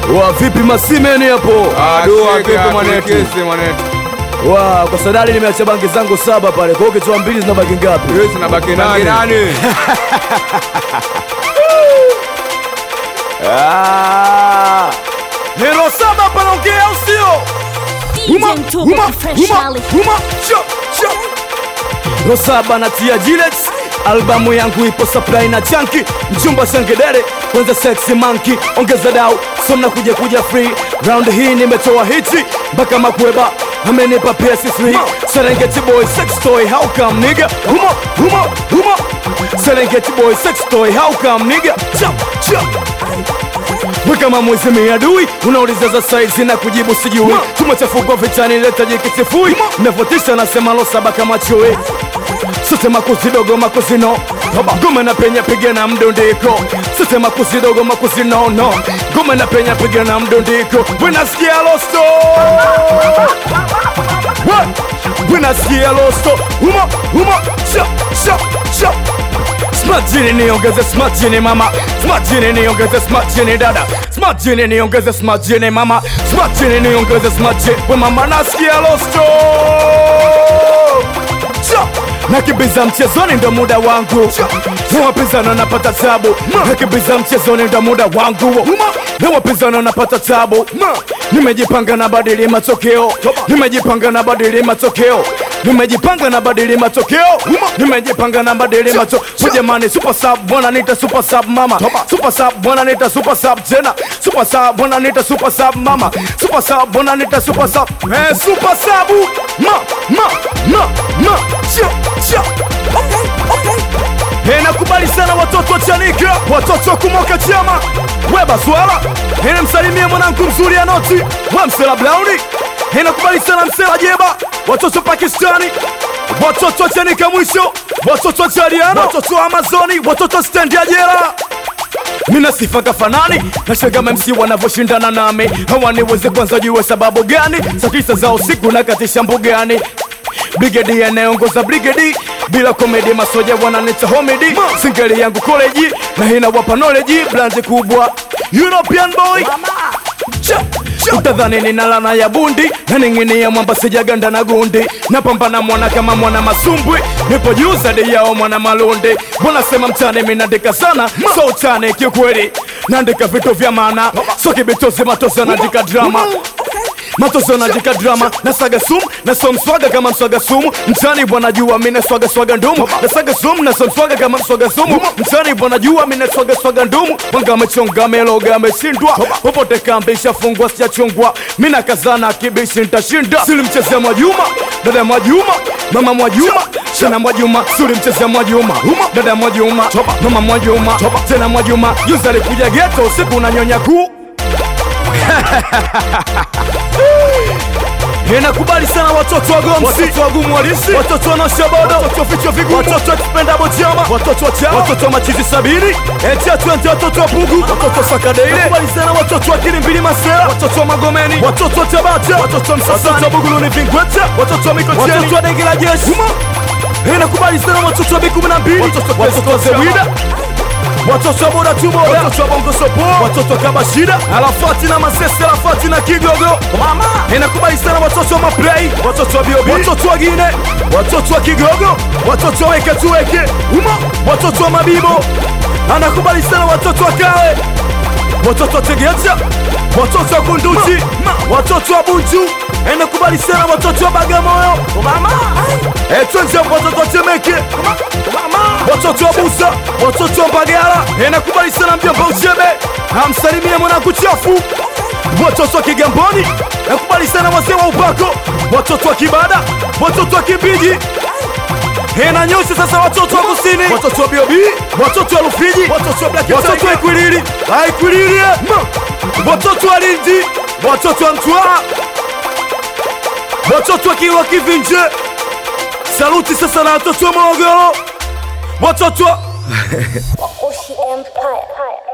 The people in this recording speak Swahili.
Wa vipi masimeni hapo? Dua vipi vipi mwanetu? kesi mwanetu? Wa kwa sadari nimeacha bangi zangu saba pale. Kwa hiyo ukitoa mbili zinabaki ngapi? Wewe zinabaki nani? Ah! Hero saba hapa naongea au sio? DJ Mtuko Professionally. Rosaba na tia Jilex albamu yangu ipo supply na chanki mchumba changedere kwanza sexy monkey ongeza dau somna kuja kuja free round hii nimetoa hiti mpaka makweba amenipa PS3 Serengeti boy sex toy how come nigga humo humo humo Serengeti boy sex toy how come nigga chap chap we kama mwizi miadui unauliza za saizi na kujibu sijui tumechafukwa vitani leta jikisifui navotisha nasema lo saba kama chui sote makuzi dogo makuzi no gome na penya piga na mdundiko sote makuzi dogo makuzi no no gome na penya piga na mdundiko wenasikia losto We- wenasikia losto humo humo cha cha cha Smart jini niongeze smart jini mama Smart jini niongeze smart jini dada Smart jini niongeze smart jini mama Smart jini niongeze smart jini We mama nasikia losto Cha! nakimbiza mchezoni ndo muda wangu na wapinzani napata tabu nakimbiza mchezoni ndo muda wangu na wapinzani napata tabu nimejipanga na badili matokeo nimejipanga na badili matokeo nimejipanga na badili matokeo nimejipanga na badili matokeo jamani super sub bwana nita super sub mama super sub bwana nita super sub tena super sub bwana nita super sub mama super sub bwana nita super sub eh super sub ma ma ma ma cha cha Eh, nakubali sana watoto wa Chanika, watoto wa kumoka chama weba swala ene msalimie mwanangu mzuri ya noti wa msela Blauni. Eh, nakubali sana msela Jeba, watoto wa Pakistani, watoto wa Chanika mwisho, watoto wa Chaliano, watoto wa Amazoni, watoto wa stendi ya jela mina sifa kafanani na shagama MC wanavyoshindana nami hawaniwezi kwanza jue sababu gani saa tisa za usiku na katisha mbugani brigedi anayeongoza brigedi bila komedi masoja wananita homedi singeli yangu koleji na hina wapa knowledge blandi kubwa European boy Cha, cha. utadhani nina lana ya bundi na ning'inia mwamba sijaganda na gundi napambana mwana kama mwana masumbwi nipo juu zaidi yao mwana malundi wanasema mtani minandika sana so utani kiukweli naandika vitu vya maana so kibitozi matosi naandika drama matoso najika drama na saga sumu na so mswaga kama mswaga sumu mtani bwana jua mina swaga swaga ndumu na saga sumu na so mswaga kama mswaga sumu mtani bwana jua mina swaga swaga ndumu wanga amechonga meloga ameshindwa popote kambi ishafungwa sijachungwa mina kazana kibishi nitashinda silimchezea Mwajuma dada Mwajuma mama Mwajuma tena Mwajuma silimchezea Mwajuma dada Mwajuma mama Mwajuma tena Mwajuma juzi alikuja geto usiku na nyonya kuu Ninakubali sana watoto wa Gomsi, watoto wa Gumu Halisi, watoto wa Nashabodo, watoto wa vichwa vigumu, watoto wa Expendable Chama, watoto wa Chama, watoto wa Machizi Sabini, Etia Twente, watoto wa Pugu, watoto wa Sakadeile. Nakubali sana watoto wa Kilimbili Masera, watoto wa Magomeni, watoto wa Tabata, watoto wa Msasani, watoto wa Buguluni Vingweta, watoto wa Mikocheni, watoto wa Denge la Jeshi. Ninakubali sana watoto wa B12, watoto wa Zewida watoto wa boda tu boda, watoto wa bongo sopo, watoto wa kabashida, alafati na masese, alafati na kigogo. Mama inakubali sana watoto wa maplay, watoto wa biobi, watoto wa gine, watoto wa kigogo, watoto wa weke tuweke uma, watoto wa mabibo, anakubali sana watoto wa kawe, watoto wa tegeta, watoto wa kunduchi, watoto wa bunju, inakubali sana watoto wa bagamoyo. Mama etonje watoto wa temeke, watoto wa busa, watoto wa Mbagala, inakubali sana mjomba Uchebe, amsalimie mwanangu chafu, watoto wa Kigamboni, nakubali sana wazee wa upako, watoto wa Kibada, watoto wa Kimbiji, Hena nyusi sasa watoto wa kusini, watoto wa Biobi, watoto wa Rufiji, watoto wa Black, watoto wa Ikwilili, Ikwilili, watoto wa Lindi, watoto wa Mtwara, watoto wa Kilwa Kivinje. Saluti sasa na watoto wa Morogoro, watoto wa Oshi Empire.